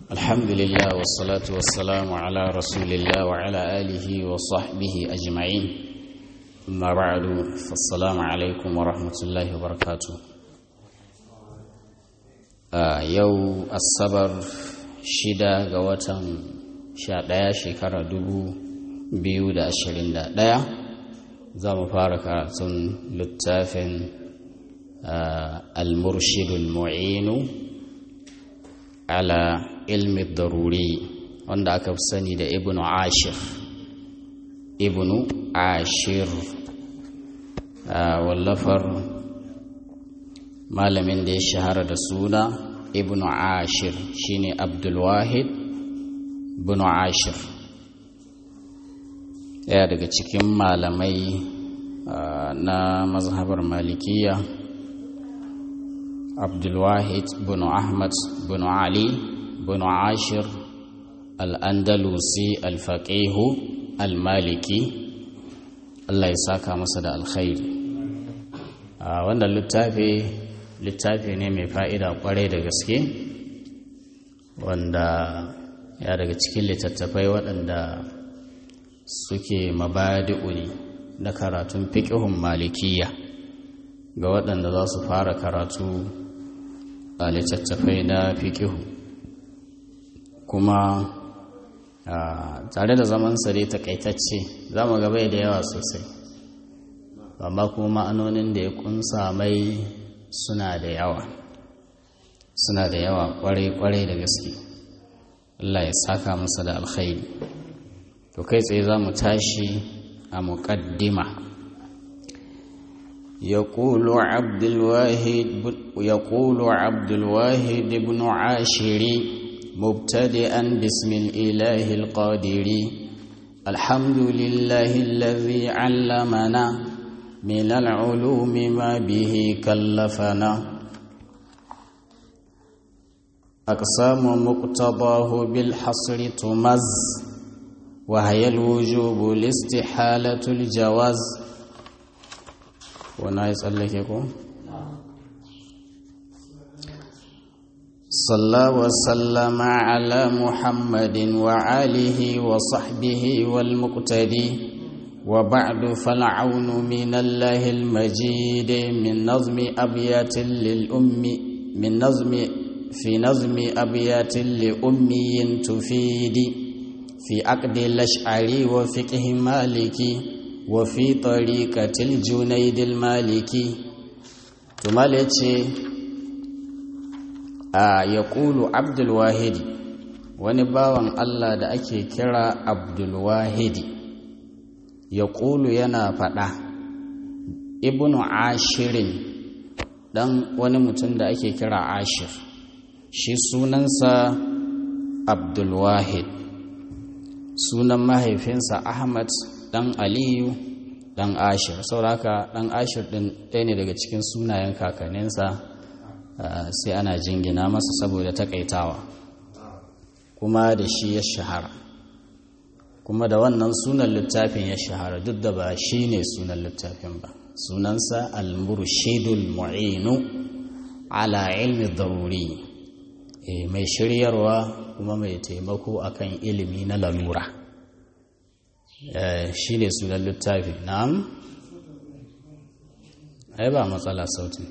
الحمد لله والصلاة والسلام على رسول الله وعلى آله وصحبه أجمعين أما بعد فالسلام عليكم ورحمة الله وبركاته آه يو الصبر شدة قوة شادية شكرا دبو biyu da ashirin da ɗaya za mu fara karatun littafin al-murshidul mu'inu ala ilmi daruri wanda aka fi sani da ibnu ashir ibnu ashir wallafar malamin da ya shahara da suna ibnu ashir shine abdulwahid ibnu ashir ɗaya daga cikin malamai na mazhabar malikiya abdulwahid bin ahmad bin ali bin ashir al'andalusi alfaƙihu almaliki allah ya saka masa da alkhairi wannan littafi littafi ne mai fa'ida kwarai da gaske wanda ya daga cikin littattafai waɗanda suke mabadi'u ne na karatun fiƙihun malikiya ga waɗanda za su fara karatu a littattafai na fiƙihu kuma tare da zaman sare takaitacce za mu gaba da yawa sosai amma kuma ma'anonin da ya kunsa mai suna da yawa suna da yawa kwarai-kwarai da gaske Allah ya saka masa da alkhairi to kai tsaye za mu tashi a muƙaddima يقول عبد الواحد يقول عبد الواحد بن عاشري مبتدئا بسم الإله القادر الحمد لله الذي علمنا من العلوم ما به كلفنا أقسام مقتضاه بالحصر تمز وهي الوجوب الاستحالة الجواز wana ya tsallake ko? صلى وسلم على محمد وآله وصحبه والمقتدي وبعد فالعون من الله المجيد من نظم أبيات للأم من نظم في نظم أبيات لأمي تفيد في عقد الأشعري وفقه مالكي وفي طريقة الجنيد المالكي ثم ya ƙulu abdulwahidi wani bawan Allah da ake kira abdulwahidi ya ƙulu yana faɗa ibnu ashirin ɗan wani mutum da ake kira ashir shi sunansa abdulwahid sunan mahaifinsa ahmad ɗan aliyu ɗan ashir sauraka ɗan ashir ɗin ɗaya ne daga cikin sunayen kakanninsa sai ana jingina masa saboda takaitawa kuma da shi ya shahara kuma da wannan sunan littafin ya shahara duk da ba shi ne sunan littafin ba sunansa al-murshidul mu'inu ala ilmi daruri mai shiryarwa kuma mai taimako akan ilimi na lalura shi ne sunan littafi na'am ai ba matsala sautin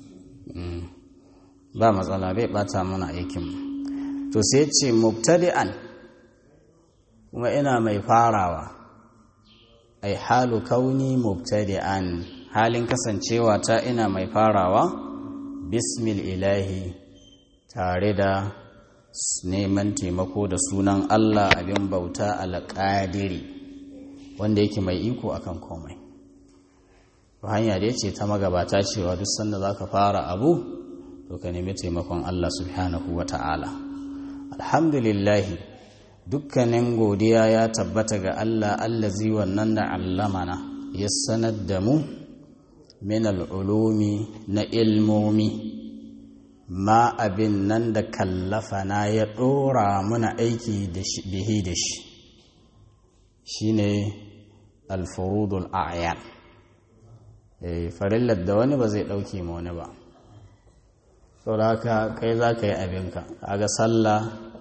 ba matsala bai bata mana aikin to sai ce mubtadi'an kuma ina mai farawa ai halu kauni mubtadi'an halin kasancewa ta ina mai farawa bismil ilahi tare da neman taimako da sunan Allah abin bauta alƙadiri wanda yake mai iko akan komai hanya da ya ce ta magabata cewa duk sanda za ka fara abu to ka nemi taimakon Allah subhanahu wa ta'ala alhamdulillahi dukkanin godiya ya tabbata ga Allah allazi wannan da allamana ya sanar da mu min al'ulumi na ilmomi ma abin nan da kallafana ya ɗora muna aiki bihi da shi shi ne alfurudul a'yan farillar da wani ba zai ɗauke ma wani ba saboda haka kai za ka yi abinka kaga sallah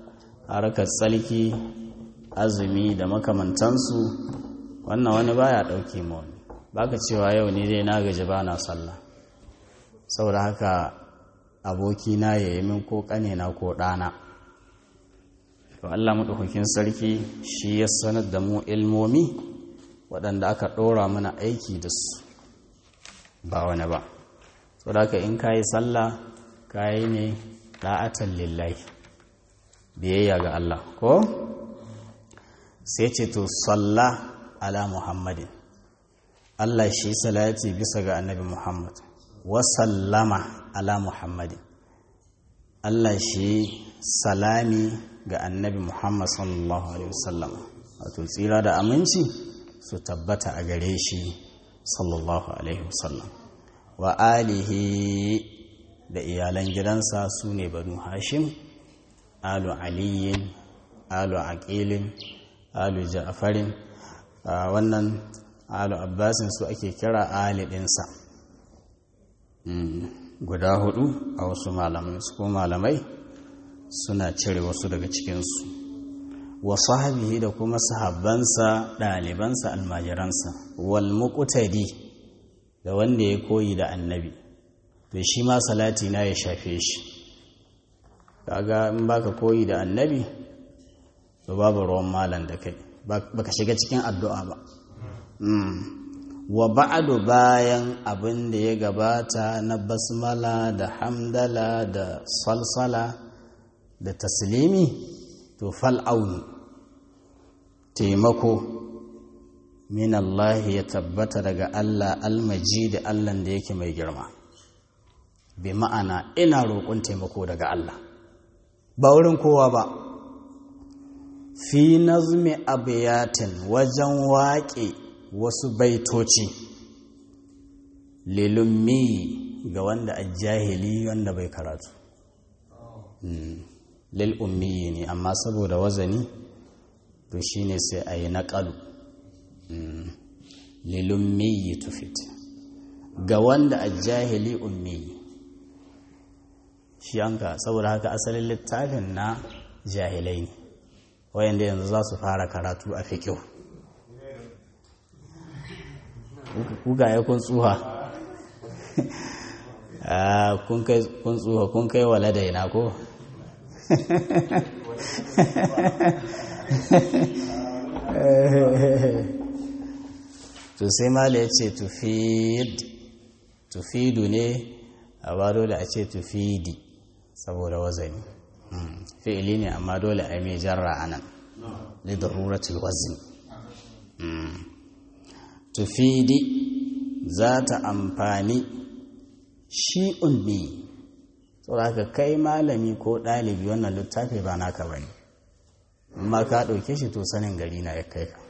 harkar tsalki azumi da makamantansu wannan wani baya ɗauke ma wani baka cewa yau ni dai na gaji ba na sallah saboda haka abokina ya yi min ko ƙanena ko ɗana to Allah maɗaukakin sarki shi ya sanar da mu ilmomi waɗanda aka ɗora mana aiki da su ba wani ba saboda haka in ka yi sallah ka yi ne ɗa'atan lillahi biyayya ga Allah ko sai ce to salla ala muhammadin Allah shi salati bisa ga annabi Muhammad wa sallama ala muhammadin Allah shi salami ga annabi Muhammad sallallahu alaihi wasallam wato tsira da aminci su tabbata a gare shi sallallahu alaihi wasallam wa alihi da iyalan gidansa su ne banu hashim alu aliyin alu aqilin alu ja'farin wannan alu abbasin su ake kira ali ɗinsa guda hudu a wasu malamai su ko malamai suna cire wasu daga cikinsu wa sahabihi da kuma sahabbansa ɗalibansa almajiransa wal muqtadi da wanda ya koyi da annabi to shi ma salati na ya shafe shi kaga in baka koyi da annabi to babu ruwan malam da kai baka shiga cikin addu'a ba wa ba'adu bayan abin da ya gabata na basmala da hamdala da salsala da taslimi to fal'aunu taimako min Allah ya tabbata daga Allah almaji da Allah da yake mai girma bi ma'ana ina roƙon taimako daga Allah ba wurin kowa ba fi nazmi abiyatin wajen waƙe wasu baitoci lilummi ga wanda a jahili wanda bai karatu lil'ummi ne amma saboda wazani to shine sai a yi naƙalu lilummi tufit ga wanda a jahili ummi shi anka saboda haka asalin littafin na jahilai ne wayanda yanzu za su fara karatu a fiƙiu kugaye kun tsuha kun tsuha kun kai wa ladaina ko to sai mala ya ce tufidu ne a ba dole a ce tufidi saboda wazani fi'ili ne amma dole a yi mai jarra a nan lidaruratul wazni tufidi za ta amfani shi ummi saboda kai malami ko ɗalibi wannan littafi ba naka bane amma ka ɗauke shi to sanin gari na ya kai ka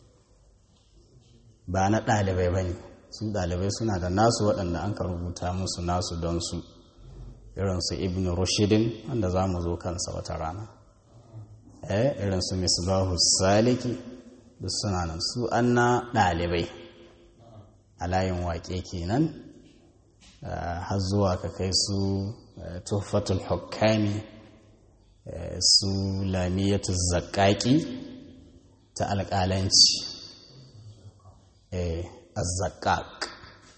ba na ɗalibai bane su ɗalibai suna da nasu waɗanda an ka rubuta musu nasu don su irinsu ibn rushidin wanda za mu zo kansa wata rana eh irinsu misbahu saliki duk suna nan su an na ɗalibai a layin waƙe kenan har zuwa ka kai su tuhfatul hukami su lamiyatu zaƙaƙi ta alƙalanci azzaƙaƙ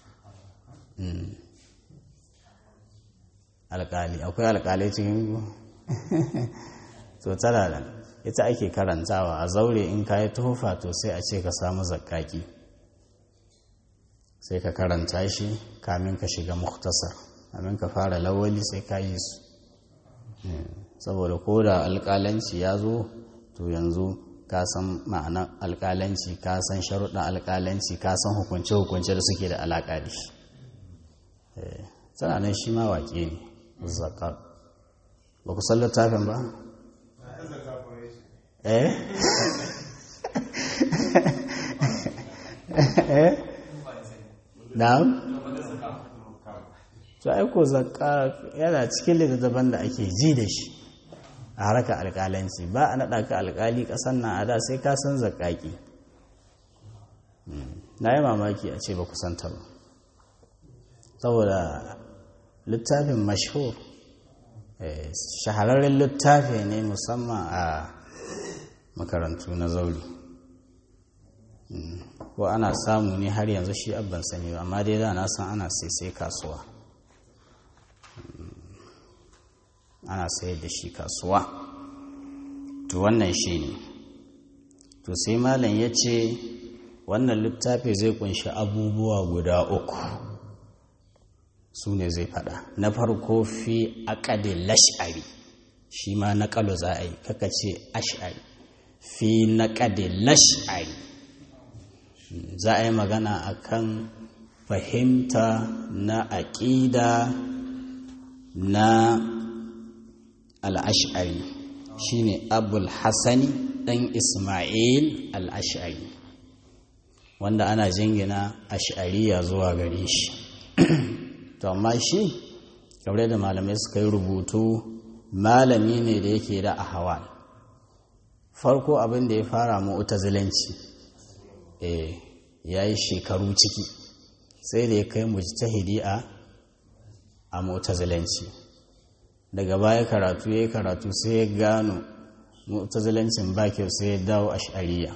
alƙali akwai alƙalai cikin to tana da ita ake karantawa a zaure in ka yi tuhufa to sai a ce ka samu zaƙaƙi sai ka karanta shi kamin ka shiga muktasar kamin ka fara lawali sai ka yi su saboda ko da alƙalanci ya zo to yanzu ka san ma'anar alƙalanci ka san sharuɗin alƙalanci ka san hukunce-hukunce da suke da alaƙa da shi tana nan shi ma waƙe ne zakar ba ku san littafin ba eh eh na'am to aiko zakka yana cikin littattafan da ake ji da shi a harkar alƙalanci ba a naɗa ka alƙali ƙasar nan a da sai ka san zakƙaƙi na yi mamaki a ce ba ku santa ba saboda littafin mashhur shahararren littafi ne musamman a makarantu na zauri ko ana samu ne har yanzu shi abban sani ba amma dai da na san ana sai kasuwa ana sayar da shi kasuwa to wannan shi ne to sai malam ya ce wannan littafi zai kunshi abubuwa guda uku su ne zai fada na farko fi akadin lash'ari shi ma na kalo za a yi kaka ce ash'ari fi na lash'ari za a yi magana akan fahimta na aƙida na al'ash'ari shi ne abul hassani ɗan ismail al'ash'ari wanda ana jingina ash'ariya zuwa gare shi to amma shi kamar da malamai suka yi rubutu malami ne da yake da ahawal farko abin da ya fara mu'tazilanci eh yayi shekaru ciki sai da ya kai mujtahidi a a mu'tazilanci daga baya karatu yayi karatu sai ya gano mu'tazilancin ba kyau sai ya dawo ash'ariya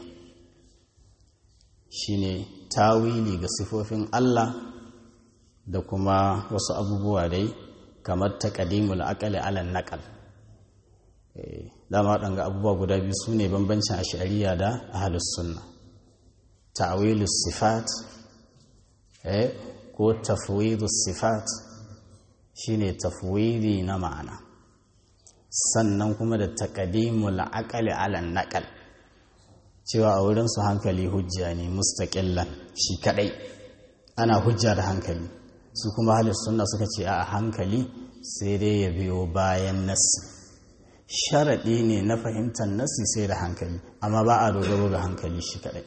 shine tawili ga sifofin Allah da kuma wasu abubuwa dai kamar taqdimul aqli ala naqal eh dama waɗanga abubuwa guda biyu su ne bambancin ash'ariya da ahlus sunna ta'wilus sifat eh ko tafwidus sifat shine tafwidi na ma'ana sannan kuma da taqdimul aqli ala naqal cewa a wurin su hankali hujja ne mustaqillan shi kadai ana hujja da hankali su kuma ahlus sunna suka ce a hankali sai dai ya biyo bayan nassi sharaɗi ne na fahimtar nasi sai da hankali amma ba a dogaro ga hankali shi kaɗai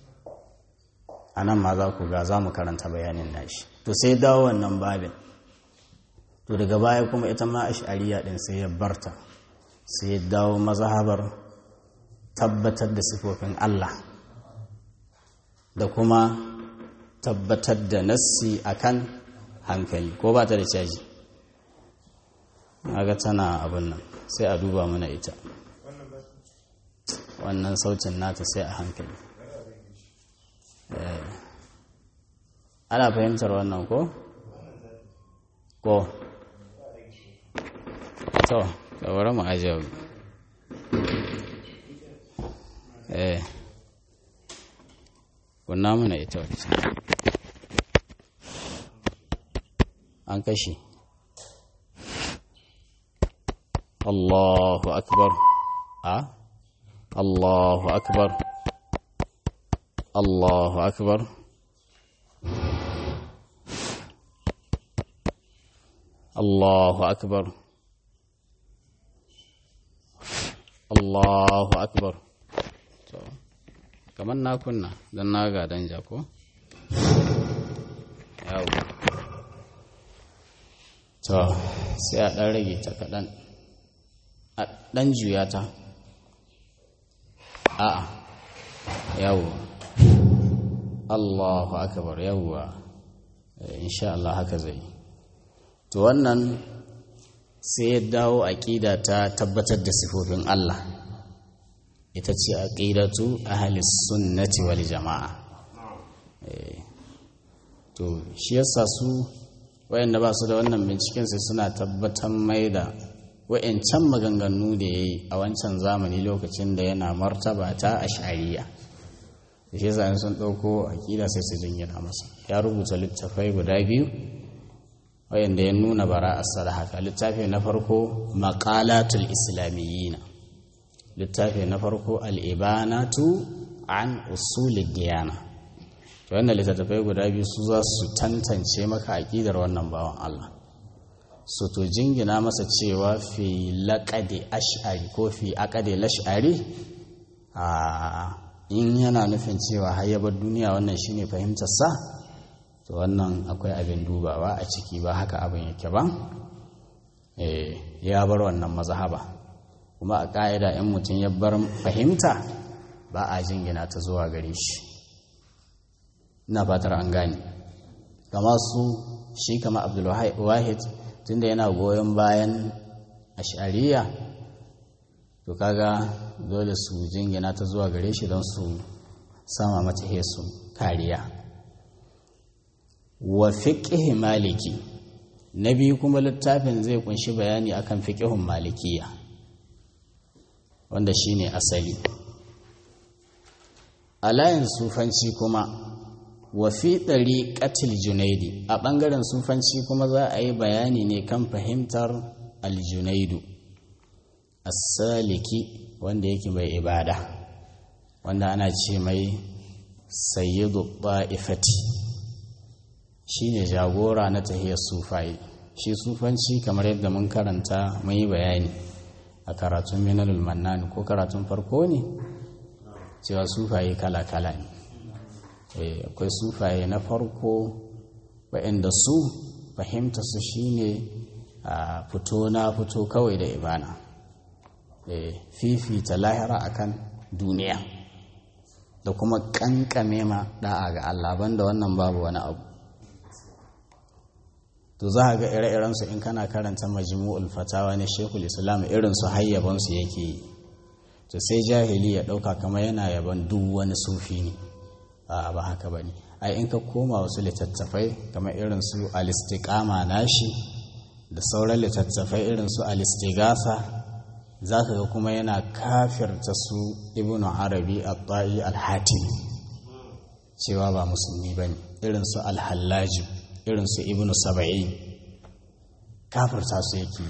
a nan ma za ku ga za mu karanta bayanin nashi to sai dawo wannan babin to daga baya kuma ita ma ash'ariya ɗin sai ya barta sai ya dawo mazhabar tabbatar da sifofin Allah da kuma tabbatar da nassi akan hankali ko ba ta da caji ga tana abin nan sai a duba mana ita wannan sautin nata sai a hankali ana fahimtar wannan ko? ko? to kawara mu ajiye eh kunna mana ita wacce an kashe الله أكبر أه؟ الله أكبر الله أكبر الله أكبر الله أكبر kamar na kunna don na ga dan jako yawo to sai a ɗan rage ta kaɗan a ɗan juya ta a'a yawo allahu akabar yawwa insha Allah haka zai to wannan sai ya dawo aƙida ta tabbatar da sifofin Allah ita ce aƙidatu ahalis sunnati wal jama'a to shi yasa su wayanda ba su da wannan binciken sai suna tabbatar mai da wa'yancan maganganu da ya yi a wancan zamani lokacin da yana martaba ta a shari'a da shi zane sun ɗauko aƙida sai su jingina masa ya rubuta littafai guda biyu wayanda ya nuna bara a haka littafi na farko maƙalatul islamiyyina littafi na farko al'ibanatu an usulid diyana to wannan littattafai guda biyu su za su tantance maka aƙidar wannan bawan Allah so to jingina masa cewa fi laƙade ash'ari ko fi aƙade lash'ari a in yana nufin cewa hayyabar duniya wannan shine fahimtarsa to wannan akwai abin dubawa a ciki ba haka abin yake ba ya bar wannan mazhaba kuma a ƙa'ida in mutum ya bar fahimta ba a jingina ta zuwa gare shi ina fatar an gane kama su shi kama abdulwahid tunda yana goyon bayan ash'ariya to kaga dole su jingina ta zuwa gare shi don su sama mata hesu kariya wa fiqh maliki na biyu kuma littafin zai kunshi bayani akan fiqhun malikiya wanda shine asali a layin sufanci kuma wa fi ɗariƙatil junaidi a ɓangaren sufanci kuma za a yi bayani ne kan fahimtar aljunaidu as-saliki wanda yake mai ibada wanda ana ce mai sayyidu ba'ifati shine jagora na tahiyar sufai shi sufanci kamar yadda mun karanta mun yi bayani a karatun minalul mannan ko karatun farko ne cewa sufaye kala-kala ne akwai sufaye na farko waɗanda su fahimta su shine a fito na fito kawai da ibana fifita lahira akan duniya da kuma kankame ma da'a ga Allah banda wannan babu wani abu to za ga ire-irensu in kana karanta majmu'ul fatawa na shekul islam irinsu hayyabansu yake yi to sai jahili ya ɗauka kamar yana yaban duk wani sufi ne a ba haka ba ne ai in ka koma wasu littattafai kamar irin su alistikama nashi da sauran littattafai irin su alistigasa za ka ga kuma yana kafirta su ibnu arabi al-ta'i al-hatim cewa ba musulmi ba ne irin su al-hallaju irin su ibnu saba'in kafirta su yake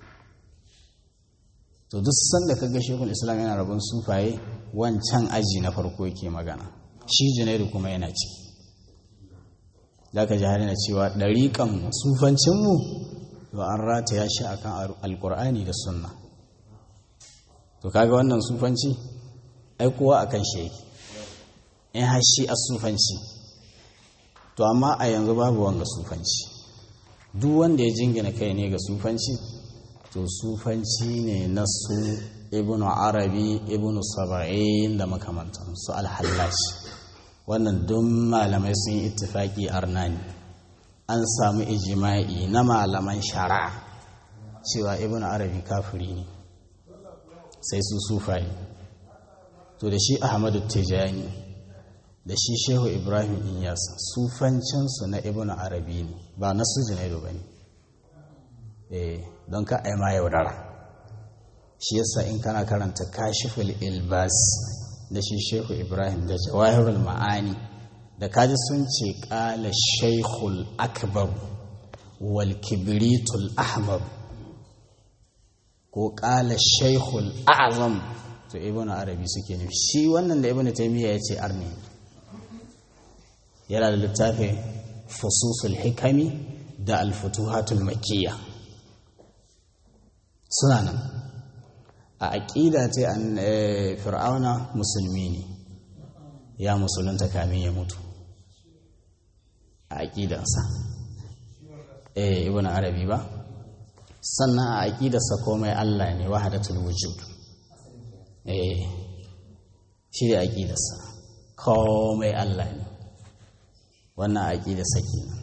to duk sanda ka ga shekul islam yana rabon sufaye wancan aji na farko yake magana shi janairu kuma yana ciki za ka ji na cewa ɗariƙan sufancinmu to an rataya shi akan alƙur'ani da sunna to kaga wannan sufanci ai kowa akan shi yake in har shi a sufanci to amma a yanzu babu wanga sufanci duk wanda ya jingina kai ne ga sufanci to sufanci ne na su ibnu arabi ibnu saba'in da makamantansu alhallaci wannan duk malamai sun yi ittifaki arnani an samu ijima'i na malaman shari'a cewa ibn arabi kafiri ne sai su sufaye to da shi ahmadu tijani da shi shehu ibrahim inyas sufancinsu na ibn arabi ne ba na su junaidu ba ne don ka aima yaudara shi yasa in kana karanta kashiful ilbas da shi shehu ibrahim da jawahirul ma'ani da kaji sun ce ƙala shaikhul akbar wal kibritul ahmar ko ƙala shaikhul azam to ibn arabi suke nufi shi wannan da ibn taymiya ya ce arni yana da littafin fususul hikami da alfutuhatul makiyya suna nan a aƙida ce an fir'auna musulmi ne ya musulunta kamin ya mutu a aƙidansa eh ibn arabi ba sannan a aƙidarsa komai Allah ne wahadatul wujud eh shi da aƙidarsa komai Allah ne wannan aƙidarsa kenan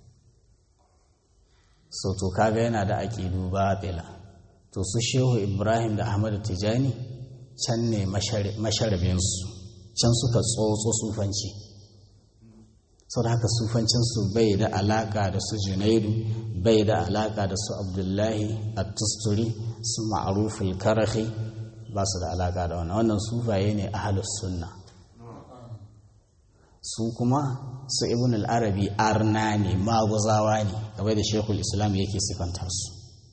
so to kaga yana da aƙidu batila to su shehu ibrahim da ahmadu tijani can ne masharabinsu can suka tsotso sufanci sau da haka sufancinsu bai da alaka da su junaidu bai da alaka da su abdullahi at-tusturi su ma'arufin karahi ba su da alaka da wannan wannan sufaye ne ahalus sunna su kuma su ibn al-arabi arna ne maguzawa ne kamar da shekul islam yake sifanta su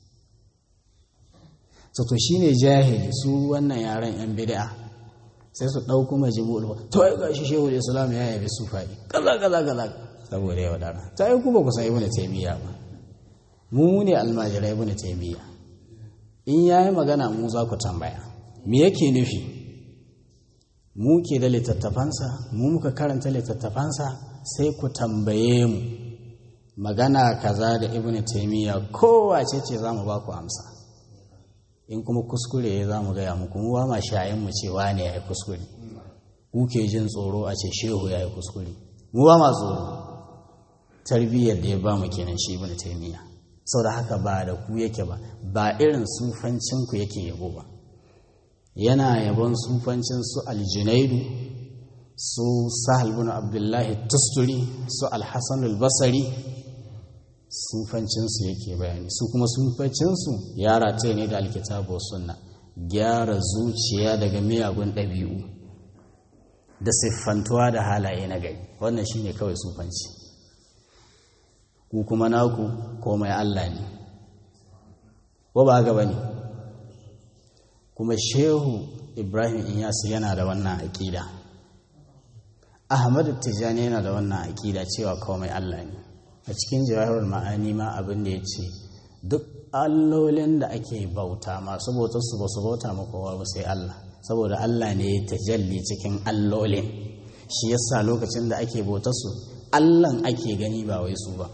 to shine jahili su wannan yaran yan bid'a sai su ɗauko majmu'ul ba to ai gashi shehu islam ya yabi sufai kaza kaza kaza saboda ya wadara ta yi kuma ku san ibnu taymiya ba mu ne almajirai ibnu taymiya in yayi magana mu za ku tambaya me yake nufi mu ke da littattafansa mu muka karanta littattafansa sai ku tambaye mu magana kaza da ibnu taymiya kowace ce za mu ba ku amsa in kuma kuskure ya za mu gaya muku mu ba ma shayin mu cewa ne ya yi kuskure ku ke jin tsoro a ce shehu ya yi kuskure mu ba ma tsoro tarbiyyar da ya ba mu kenan shi ibn taymiya sau da haka ba da ku yake ba ba irin sufancinku yake yabo ba yana yabon sufancin su aljinaidu su sahal bin abdullahi tusturi su alhassan albasari sufancinsu yake bayani su kuma sufancinsu ya rataye ne da alkitabu sunna gyara zuciya daga miyagun ɗabi'u da siffantuwa da halaye na gari wannan shine kawai sufanci ku kuma naku komai Allah ne ko ba gaba ne kuma shehu ibrahim inyas yana da wannan aƙida ahmadu tijjani yana da wannan aƙida cewa komai Allah ne a cikin jawahar ma'ani ma abin da ya ce duk allolin da ake bauta masu bautar su ba su bauta makowa ba sai Allah saboda Allah ne ya tajalli cikin allolin shi yasa lokacin da ake bautar su Allahn ake gani ba wai su ba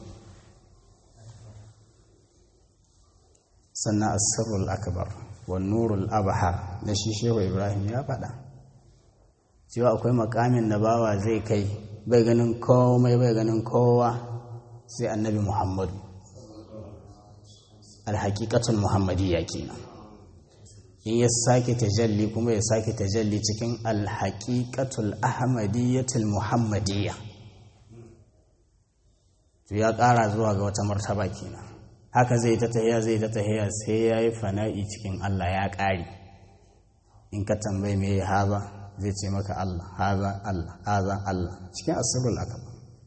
sannan asirul akbar wa nurul abhar da shi shehu ibrahim ya faɗa cewa akwai makamin da bawa zai kai bai ganin komai bai ganin kowa sai annabi muhammadu alhaƙiƙatun muhammadiyya kenan in ya sake tajalli kuma ya sake tajalli cikin alhaƙiƙatul ahmadiyyatul muhammadiyya to ya ƙara zuwa ga wata martaba kenan haka zai ta tahiya zai ta tahiya sai ya yi fana'i cikin Allah ya ƙari in ka tambayi me ya haza zai ce maka Allah haza Allah haza Allah cikin asirul akaba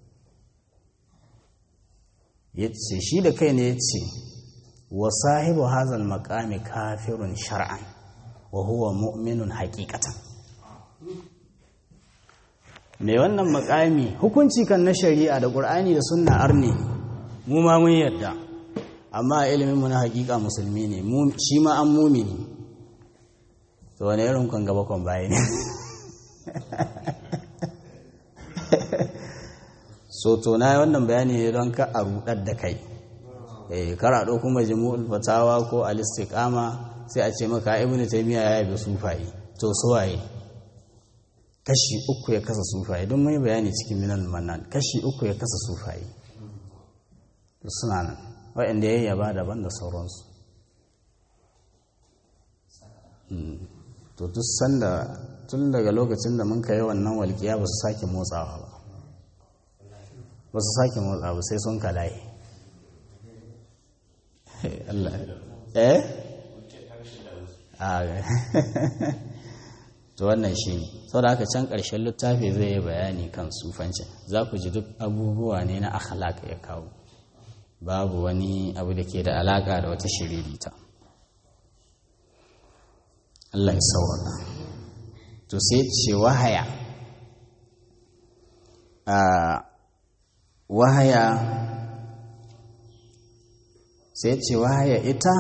ya ce shi da kai ne ya ce wa sahibu hazal makami kafirun shar'an wa huwa mu'minun haƙiƙatan mai wannan makami hukunci kan na shari'a da ƙur'ani da sunna arne mu ma mun yadda amma a ilimin mu na haƙiƙa musulmi ne shi ma an mumini to wani irin kan gaba kan baya ne so to na yi wannan bayani ne don ka a rudar da kai eh karaɗo kuma jimu'ul fatawa ko al-istiqama sai a ce maka ibnu taymiya ya yabe sufaye to suwaye kashi uku ya kasa sufaye don mai bayani cikin minal manan kashi uku ya kasa sufaye suna nan waɗanda ya yaba daban da sauransu to duk sanda tun daga lokacin da mun kai wannan walƙiya ba su sake motsawa ba ba su sake motsawa ba sai sun kalaye Allah eh to wannan shi ne sau da haka can ƙarshen littafi zai yi bayani kan sufancin za ku ji duk abubuwa ne na akhlaq ya kawo babu wani abu da ke da alaƙa da wata shiririta Allah ya sauraka to sai ce wahaya a wahaya sai ce wahaya ita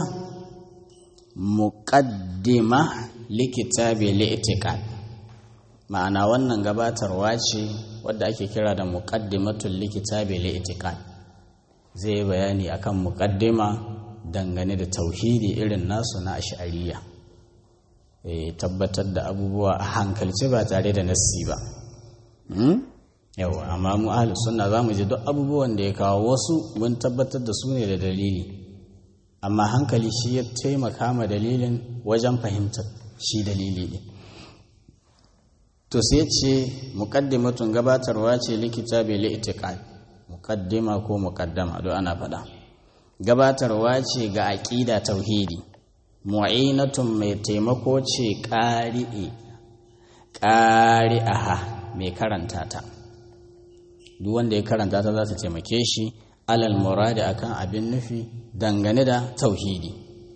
muƙaddima likitabi li'tiqad ma'ana wannan gabatarwa ce wadda ake kira da muqaddimatul likitabi li'tiqad zai bayani akan muqaddima dangane da tauhidi irin nasu na ash'ariyya eh tabbatar da abubuwa a hankalci ba tare da nassi ba hmm? yawa amma mu ahlus sunna zamu ji duk abubuwan da ya kawo wasu mun tabbatar da su ne da dalili amma hankali shi ya taimaka ma dalilin wajen fahimtar shi dalili ne to sai ce muqaddimatun gabatarwa ce likita bai li'tiqad muqaddima ko muqaddama do ana faɗa gabatarwa ce ga aqida tauhidi mu'inatun mai taimako ce qari'i qari'aha mai karanta ta duk wanda ya karanta ta za ta taimake shi alal muradi akan abin nufi dangane da tauhidi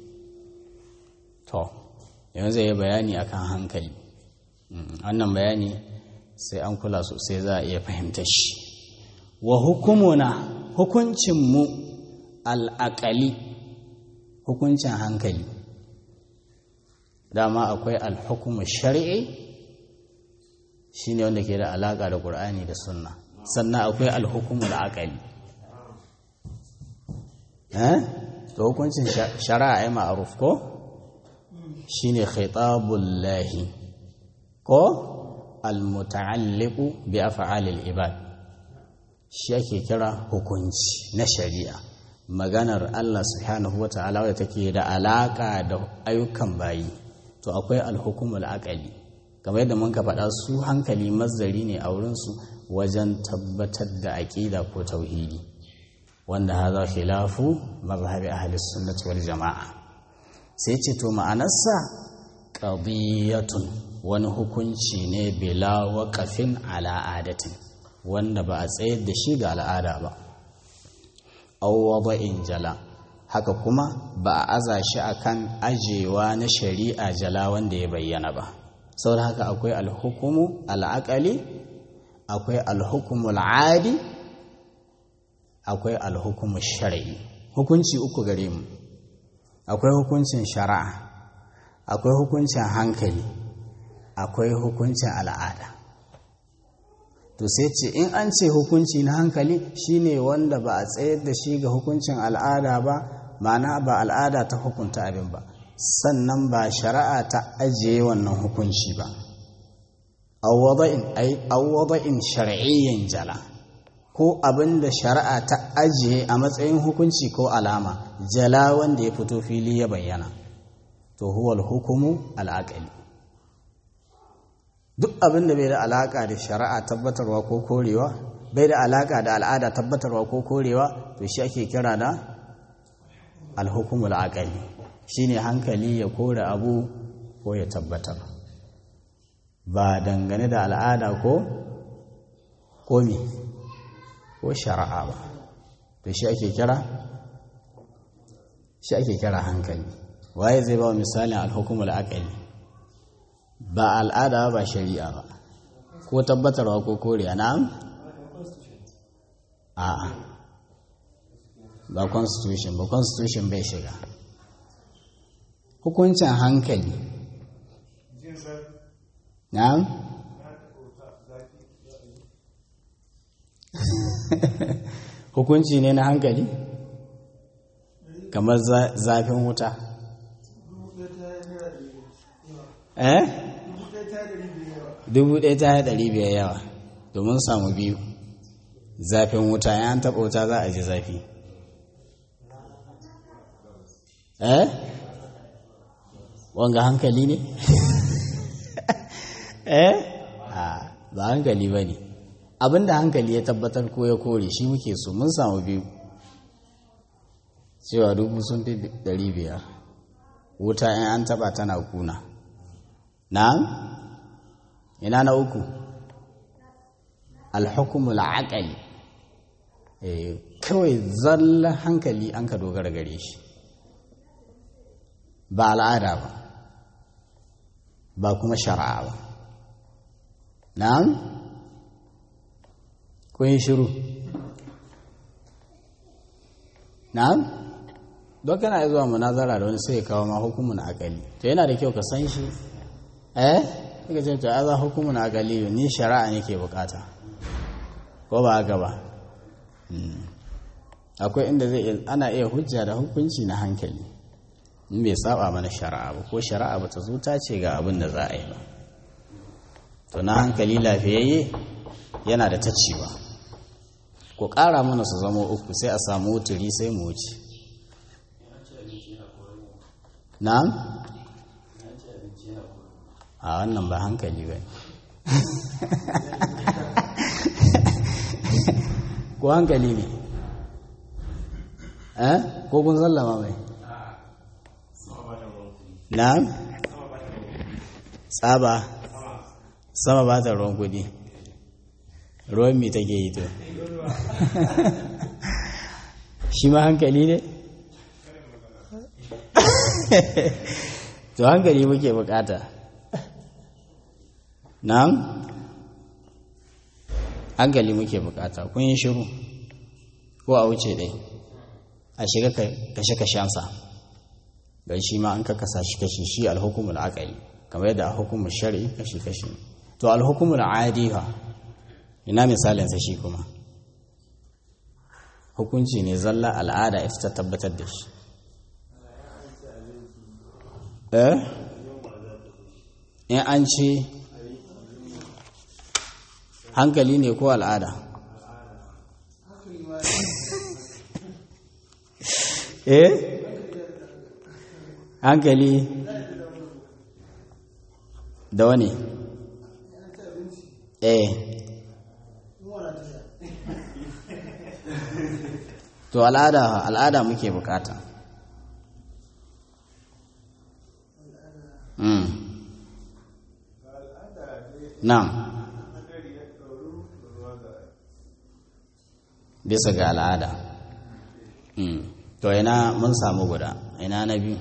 to yanzu zai yi bayani akan hankali wannan bayani sai an kula sosai za a iya fahimta shi wa hukumuna hukuncinmu al'aƙali hukuncin hankali dama akwai alhukumu shari'i shi ne wanda ke da alaƙa da ƙur'ani da sunna sannan akwai alhukumu al'aƙali to hukuncin shari'a ya ma'aruf ko? shine khitabullahi ko almuta'alliqu bi af'alil ibad shi ake kira hukunci na shari'a maganar Allah subhanahu wata'ala wadda take da alaka da ayyukan bayi to akwai alhukumul aqali kamar yadda mun ka faɗa su hankali mazdari ne a wurinsu wajen tabbatar da aƙida ko tauhidi wanda haza khilafu mazhabi ahli sunnati wal jama'a sai ce to ma'anarsa qadiyatun wani hukunci ne bila waqafin ala adatin wanda ba a tsayar da shi ga al'ada ba aw wada'in jala haka kuma ba a aza shi akan ajewa na shari'a jala wanda ya bayyana ba saboda haka akwai alhukumu al'aqali akwai alhukumu al'adi akwai alhukumu shar'i hukunci uku gare mu akwai hukuncin shari'a akwai hukuncin hankali akwai hukuncin al'ada to sai ce in an ce hukunci na hankali shine wanda ba a tsayar da shi ga hukuncin al'ada ba ma'ana ba al'ada ta hukunta abin ba sannan ba shari'a ta ajiye wannan hukunci ba awwada'in shar'iyyin jala ko abin da shari'a ta ajiye a matsayin hukunci ko alama jala wanda ya fito fili ya bayyana to huwal hukumu al'aqali duk abin da bai da alaka da shari'a tabbatarwa ko korewa bai da alaka da al'ada tabbatarwa ko korewa to shi ake kira da alhukumul aqali shine hankali ya kore abu ko ya tabbatar ba dangane da al'ada ko komi ko shari'a ba to shi ake kira shi ake kira hankali waye zai ba misalin alhukumul aqali ba al'ada ba shari'a ba ko tabbatarwa ko koriya na'am a'a ba constitution ba constitution bai shiga hukuncin hankali na'am hukunci ne na hankali kamar zafin wuta eh dubu ɗaya ta yi ɗari biyar yawa domin samu biyu zafin wuta ya an taɓa wuta za a ji zafi eh wanga hankali ne eh ba hankali ba ne abinda hankali ya tabbatar ko ya kore shi muke so mun samu biyu cewa dubu sun fi ɗari biyar wuta in an taɓa tana kuna na ina na uku alhukumul aqali kawai zalla hankali an ka dogara gare shi ba al'ada ba ba kuma shari'a ba na'am kun yi shiru na'am don kana zuwa munazara da wani sai ya kawo ma hukumun akali to yana da kyau ka san shi eh kika ce to aza hukumun akali ni shari'a nake bukata ko ba haka ba akwai inda zai ana iya hujja da hukunci na hankali in bai saba mana shari'a ba ko shari'a ba ta zo ta ce ga abin da za a yi ba to na hankali lafiyayye yana da ta cewa ku ƙara mana su zama uku sai a samu wuturi sai mu wuce na? a wannan ba hankali ba ko hankali ne eh ko kun sallama mai na? tsaba sama ba ta ruwan kudi ruwan mi take yi to shi ma hankali ne to hankali muke bukata na'am hankali muke bukata kun yi shiru ko a wuce ɗai a shiga kashe-kashensa don shi ma an kakasa shi kashi shi alhukumul akali kamar yadda a hukumar shari'i kashi-kashi to alhukumul adiha ina misalinsa shi kuma hukunci ne zalla al'ada ita ta tabbatar da shi eh in an ce hankali ne ko al'ada eh hankali da wani eh to al'ada al'ada muke bukata mm. na'am bisa ga al'ada mm. to ina mun samu guda ina na biyu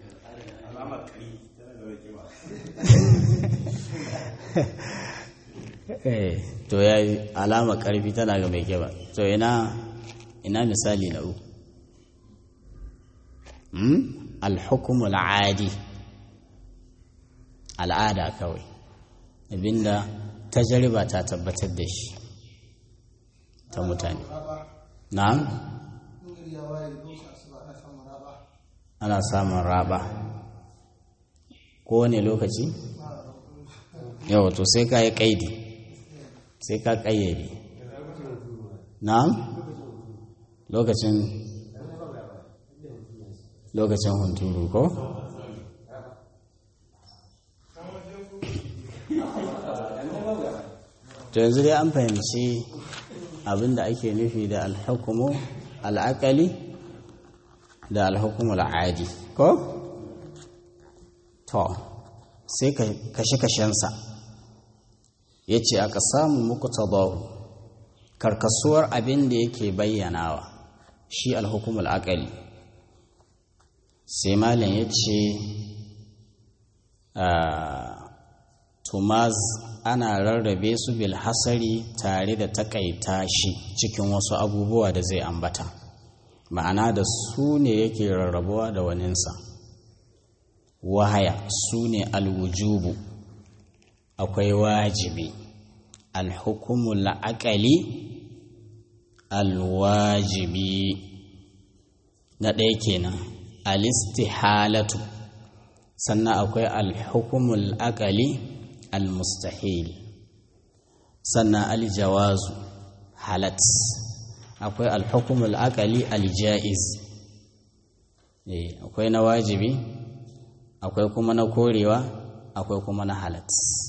to ya yi alama karfi tana ga mai kiba to ina ina misali na uku alhukumul adi al'ada kawai abinda tajriba ta tabbatar da shi ta mutane na ana samun raba kowane lokaci yau to sai ka yi kaidi sai ka kayyade na lokacin lokacin hunturu ko to yanzu dai an fahimci abinda ake nufi da alhukumu al'akali da alhukumu al'adi ko? to sai kashe-kashensa ya ce aka samu muku tabahu karkasuwar abin da yake bayyanawa shi alhukumu al'akali sai malam ya ce tumaz ana rarrabe su bil hasari tare da takaita shi cikin wasu abubuwa da zai ambata ma'ana da su ne yake rarrabuwa da waninsa wahaya su ne alwujubu akwai wajibi alhukumu la'akali alwajibi na ɗaya kenan alistihalatu sannan akwai alhukumu la'akali almustahil sannan aljawazu halat akwai alhukumul akali aljaiz akwai na wajibi akwai kuma na korewa akwai kuma na halat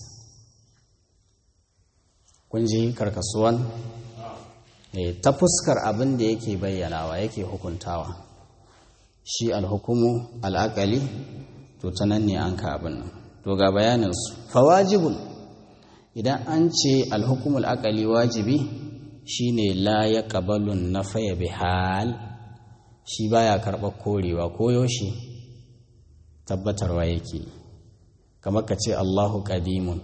kun ji karkasuwan ta fuskar abin da yake bayyanawa yake hukuntawa shi alhukumu al'akali to ta nan ne an ka abin nan to ga bayaninsu fawajibun idan an ce alhukumul akali wajibi shine la ya kabalun na faya bihal shi baya karɓar korewa ko yaushe tabbatarwa yake kamar ka ce allahu ƙadimun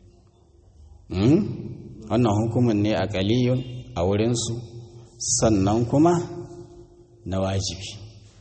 wannan hukumin ne a ƙaliyun a wurinsu sannan kuma na wajibi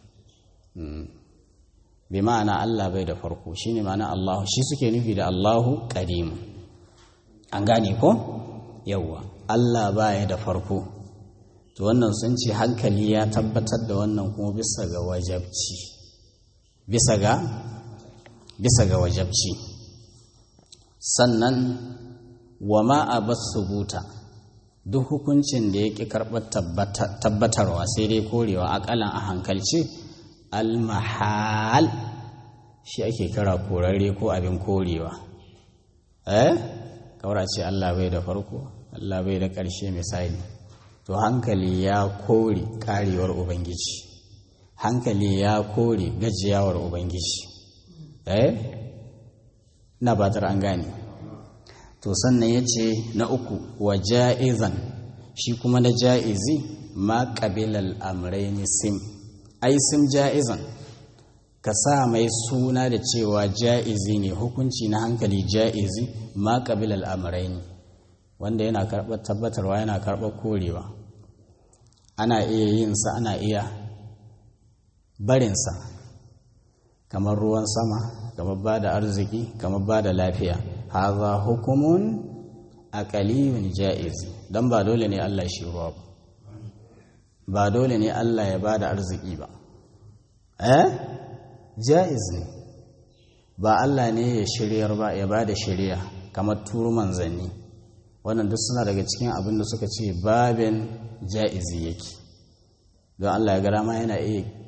bi ma'ana Allah bai da farko shine ma'ana Allahu shi suke nufi da Allahu qadim an gane ko yawwa Allah baya da farko to wannan sun ce hankali ya tabbatar da wannan kuma bisa ga wajabci bisa ga bisa ga wajabci sannan wa ma abas subuta duk hukuncin da yake karɓar tabbatarwa sai dai korewa akalan a hankalce almahal shi ake kira korarre ko abin korewa eh kawara ce Allah bai da farko Allah bai da ƙarshe misali to hankali ya kore karewar ubangiji hankali ya kore gajiyawar ubangiji eh na batar an gane to sannan ya ce na uku wa ja'izan shi kuma na ja'izi ma ƙabilal amraini sim ai sim ja'izan ka sa mai suna da cewa ja'izi ne hukunci na hankali ja'izi ma ƙabilal amraini wanda yana karɓar tabbatarwa yana karɓar korewa ana iya yin sa ana iya barinsa kamar ruwan sama kamar ba da arziki kamar ba da lafiya haza hukumun aqaliyun ja'iz dan ba dole ne Allah shi ruwa ba ba dole ne Allah ya bada arziki ba eh ja'iz ne ba Allah ne ya shiryar ba ya bada shiriya kamar turu manzanni wannan duk suna daga cikin abin da suka ce babin ja'izi yake don Allah ya gara ma yana iya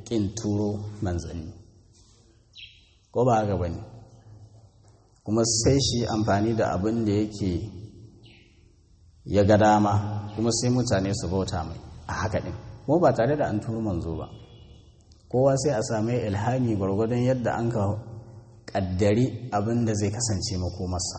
ƙin turo manzanni ko ba haka bane kuma sai shi amfani da abin da yake ya ga dama kuma sai mutane su bauta mai a haka ɗin kuma ba tare da an turo manzo ba kowa sai a sami ilhami gwargwadon yadda an ka ƙaddari abin da zai kasance makomarsa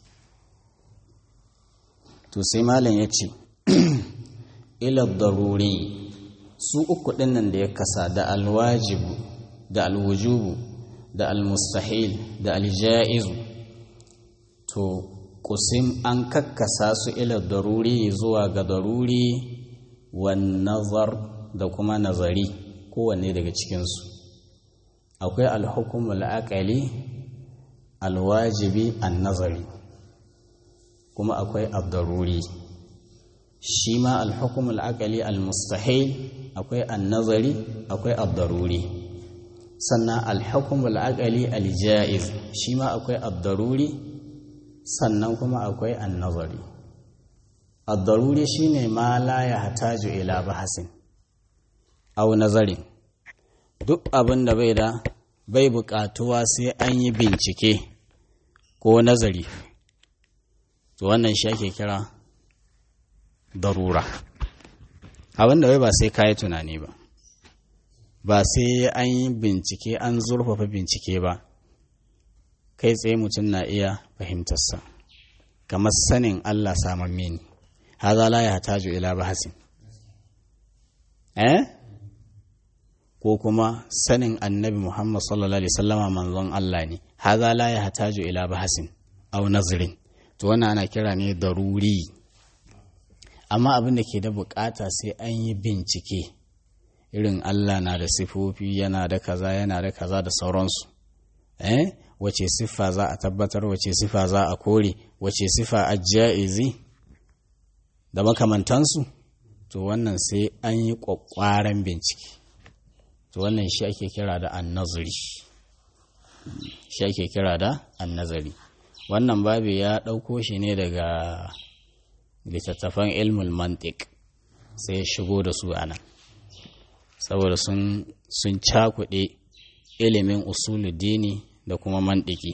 to sai malam ya ce ilar daruri su uku ɗinnan da ya kasa da alwajibu da alwujubu da almustahil da aljaizu to kusim an kakkasa su ilar daruri zuwa ga daruri wan nazar da kuma nazari kowanne daga cikinsu akwai alhukumul aqali alwajibi an nazari kuma akwai abdaruri shi ma alhukumul aqali almustahil akwai an-nazari akwai abdaruri sannan alhukumul aqali aljaiz shi ma akwai abdaruri sannan kuma akwai an-nazari abdaruri shine ma la yahtaju ila bahasin aw nazarin duk abin da bai da bai buƙatuwa sai an yi bincike ko nazari to wannan shi ake kira darura abin da bai ba sai kayi tunani ba ba sai an yi bincike an zurfafa bincike ba kai tsaye mutum na iya fahimtarsa kamar sanin Allah saman mini haza la ya hataju ila bahasin eh ko kuma sanin annabi Muhammad sallallahu alaihi wasallama manzon Allah ne haza la ya hataju ila bahasin aw nazrin to wannan ana kira ne daruri amma abin da ke da bukata sai an yi bincike irin Allah na da sifofi yana da kaza yana da kaza da sauransu eh wace siffa za a tabbatar wace siffa za a kore wace siffa ajaizi da makamantansu to wannan sai an yi kwakwaran bincike to wannan shi ake kira da annazari shi ake kira da annazari wannan babu ya ɗauko shi ne daga littattafan ilmul mantik sai ya shigo da su a nan saboda sun cakuɗe ilimin usuluddini da kuma mantiki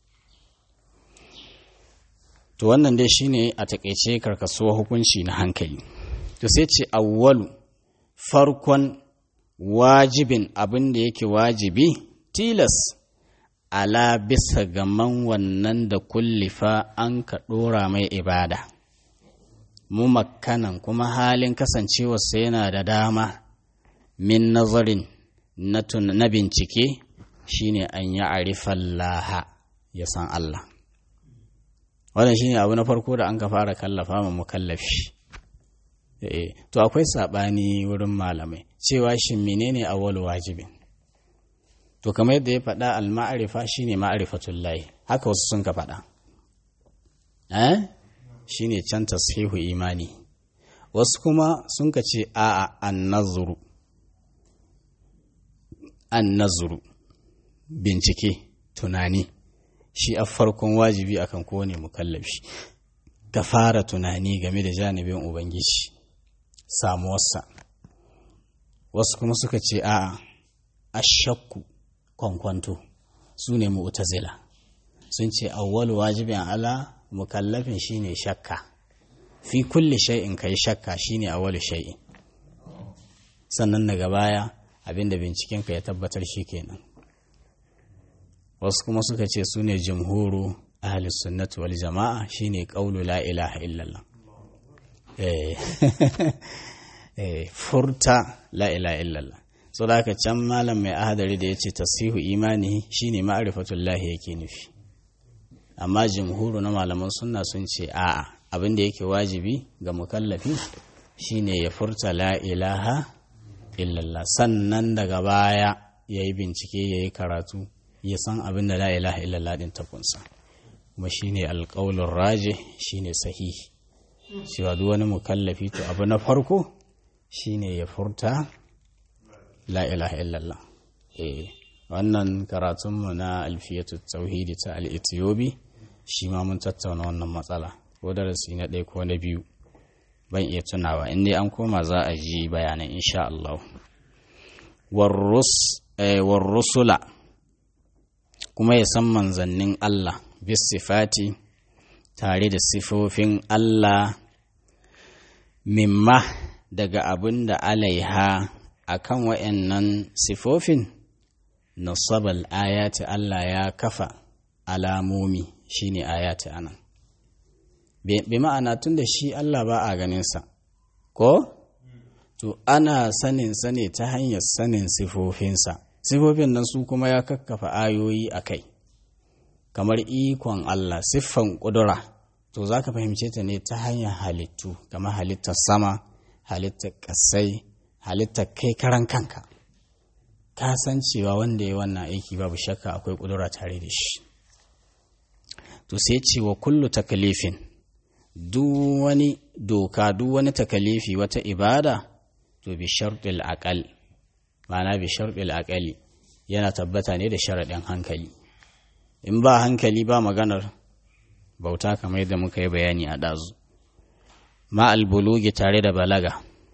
to wannan dai shine a takaice karkasuwa hukunci na hankali to sai ce awwalu farkon wajibin abin da yake wajibi tilas ala bisa gaman wannan da kullifa an ka ɗora mai ibada mu makkanan kuma halin kasancewarsa yana da dama min nazarin na bincike shine an yi arifan laha ya san Allah wannan shine abu na farko da an ka fara kallafa ma mukallafi to akwai saɓani wurin malamai cewa shi menene awwal wajibin to kamar yadda ya faɗa al-ma'arifa shine ma'rifatul lahi haka wasu sun ka faɗa eh shine can tashihu imani wasu kuma sun ka ce a'a an-nazru an-nazru bincike tunani shi a farkon wajibi akan kowane mukallafi ka fara tunani game da janibin ubangiji samuwarsa wasu kuma suka ce a'a ashakku kwankwanto su ne mu'tazila sun ce awwal wajibin ala mukallafin shine shakka fi kulli shay'in kai shakka shine awwal shay'in sannan daga baya abinda binciken ka ya tabbatar kenan wasu kuma suka ce su ne jumhuru ahli sunnati wal jama'a shine qaulu la ilaha illallah eh furta la ilaha illallah so da haka can malam mai ahadari da ya ce tasihu imani shine ma'rifatullahi yake nufi amma jumhuru na malaman sunna sun ce a'a abin da yake wajibi ga mukallafi shine ya furta la ilaha illallah sannan daga baya ya yi bincike ya yi karatu ya san abin da la ilaha illallah din ta kunsa kuma shine alƙaulun raje shine sahihi cewa duk wani mukallafi to abu na farko shine ya furta la ilaha illallah eh wannan karatunmu na alfiyatu tauhidi ta al-ethiopi shi ma mun tattauna wannan matsala ko darasi na ɗaya ko na biyu ban iya tunawa in dai an koma za a ji bayanan insha Allah warrusula kuma ya san manzannin Allah bis sifati tare da sifofin Allah mimma daga abin da alaiha a kan wa'yannan sifofin nasabal ayati Allah ya kafa alamomi shine ayati anan bi ma'ana tun da shi Allah ba a ganinsa ko to ana sanin sane ta hanyar sanin sifofinsa sifofin nan su kuma ya kakkafa ayoyi a kai kamar ikon Allah siffan ƙudura to za ka fahimce ta ne ta hanyar halittu kamar halittar sama halittar ƙasai halittar kai karan kanka ka san cewa wanda ya wannan aiki babu shakka akwai ƙudura tare da shi to sai ce wa kullu takalifin duk wani doka duk wani takalifi wata ibada to bi sharɗil aƙal ma'ana bi sharɗil aƙali yana tabbata ne da sharaɗin hankali in ba hankali ba maganar bauta kamar yadda muka yi bayani a ɗazu ma albulugi tare da balaga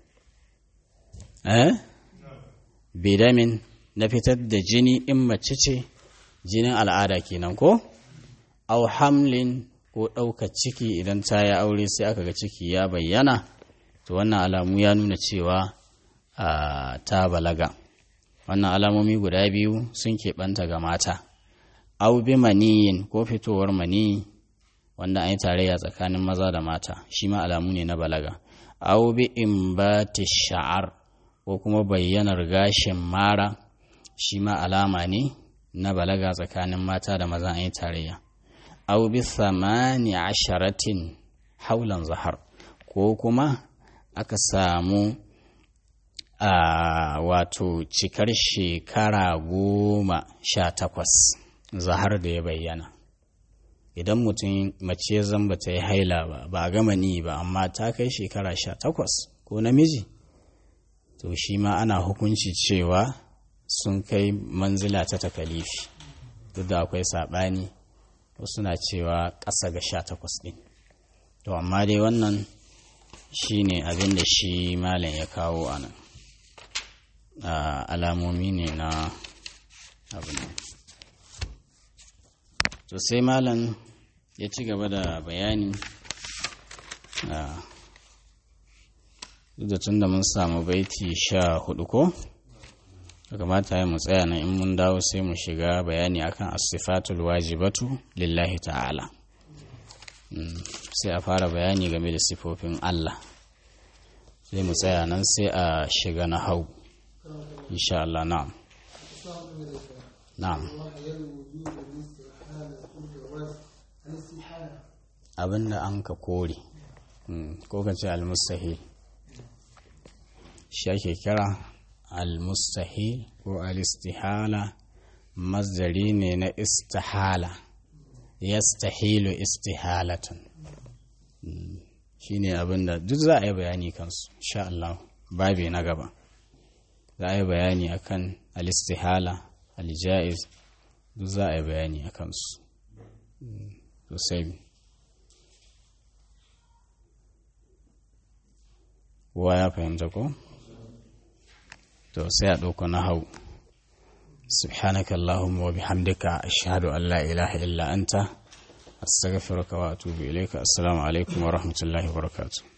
eh bidamin na fitar da jini in mace ce jinin al'ada kenan ko au hamlin ko ɗaukar ciki idan ta yi aure sai aka ga ciki ya bayyana to wannan alamu ya nuna cewa ta balaga wannan alamomi guda biyu sun keɓanta ga mata au bi maniyin ko fitowar maniyi wanda an yi tarayya tsakanin maza da mata shi ma alamu ne na balaga au bi imbati sha'ar ko kuma bayyanar gashin mara shi ma alama ne na balaga tsakanin mata da maza an yi tarayya au bi samani asharatin haulan zahar ko kuma aka samu a wato cikar shekara goma sha takwas zahar da ya bayyana idan mutum mace zamba ta yi haila ba ba a gama ni ba amma ta kai shekara sha takwas ko namiji to shi ma ana hukunci cewa sun kai manzila ta takalifi duk da akwai saɓani wasu na cewa ƙasa ga sha takwas ɗin to amma dai wannan shi ne abin da shi malam ya kawo a nan alamomi ne na abin to sai malam ya ci gaba da bayani duk da tun da mun samu baiti sha hudu ko kamata ya mu tsaya nan in mun dawo sai mu shiga bayani akan asifatul wajibatu lillahi ta'ala sai a fara bayani game da sifofin Allah sai mu tsaya nan sai a shiga na hau insha Allah na'am na'am abinda an ka kore ko ka ce almustahil shi ake kira almustahil ko alistihala masdari ne na istihala yastahilu istihalatan shine abinda duk za a yi bayani kansu insha Allah babi na gaba za a yi bayani akan alistihala aljaiz duk za a yi bayani a kansu sosai wa ya fahimta ko to sai a ɗauko na hau سبحانك اللهم وبحمدك أشهد أن لا إله إلا أنت أستغفرك وأتوب إليك السلام عليكم ورحمة الله وبركاته